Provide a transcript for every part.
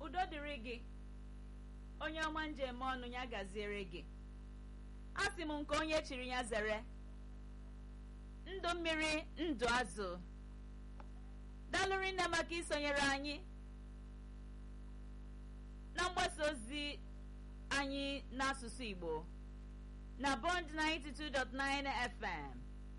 udo dịrị gị onye ọma njem ọnụ ya gaziere gị asị m nke onye chiri ya zere ndụ mmiri ndụ azụ dalụrị nne maka isonyere anyị na mgbasa ozi anyị n'asụsụ igbo na bond 92.9 fm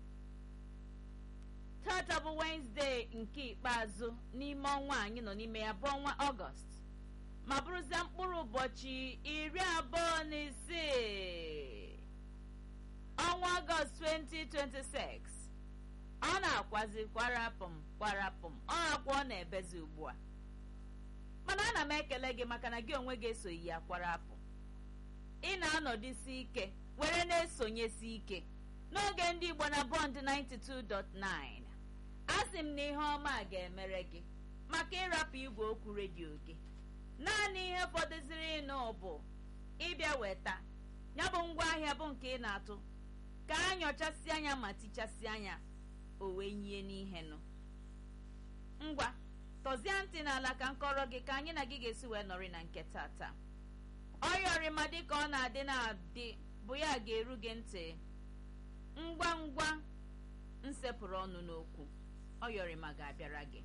tata bụ wenezdee nke ikpeazụ n'ime ọnwa anyị nọ n'ime ya bụ ọnwa ọgọst ma bụrụzie mkpụrụ ụbọchị iri abụọ na isii ọnwa ọgọst 2026 ọ na-akwazi kwarapụm kwarapụm ọ akwa ọ na-ebezi ugbu a mana ana m ekele gị maka na gị onwe gị esoghị ya kwarapụ ị na-anọdụsi ike were na-esonyesi ike n'oge ndị igbo na bọnd 92.9 asị m na ihe ọma a ga-emere gị maka ịrapụ igwe okwu redio gị naanị ihe fọdụziri ịnụ bụ ịbịa weta ya bụ ngwaahịa bụ nke ị na-atụ ka a nyochasị anya ma tichasị anya o wee nyie n'ihe nụ ngwa tọzie ntị n'ala ka nkọrọ gị ka anyị na gị ga-esi wee nọrị na nke tata ọyọrịma dịka ọ na-adị na-adị bụ ya ga-eru gị ntị ngwa ngwa nsepụrụ ọnụ n'okwu ọyọrịma ga-abịara gị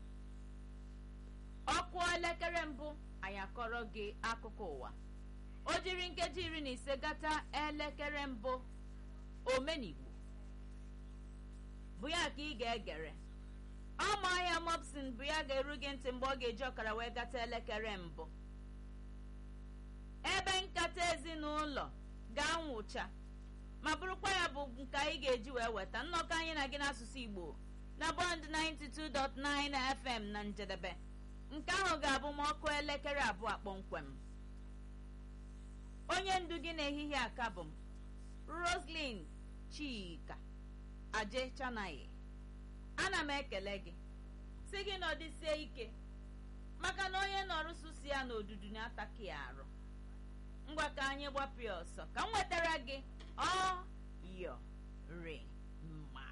ọkụ elekere mbụ anyị akọrọ gị akụkọ ụwa o jiri nkeji iri na ise gata elekere mbụ omenigbo bụ ya ka ị ga-egere ọma ahịa mopsin bụ ya ga-eru gị ntị mgbe ọ ga-eji ọkara wee gata elekere mbụ ebe nkata ezinụlọ ga-anwụcha ma bụrụkwa ya bụ nke anyị ga-eji wee weta nnọkọ anyị na gị n'asụsụ igbo na bọnd 92.9 fm na njedebe nke ahụ ga-abụ ma ọkụ elekere abụọ kpọmkwem onye ndu gị n'ehihie aka bụ m roslyn chika aje chanaghị ana m ekele gị si gị nọdịsie ike maka na onye nọrụsụsi ya n'odudu na-ataki ya arụ ngwa ka anyị gbapụ ya ọsọ ka m wetara gị ọ yọ re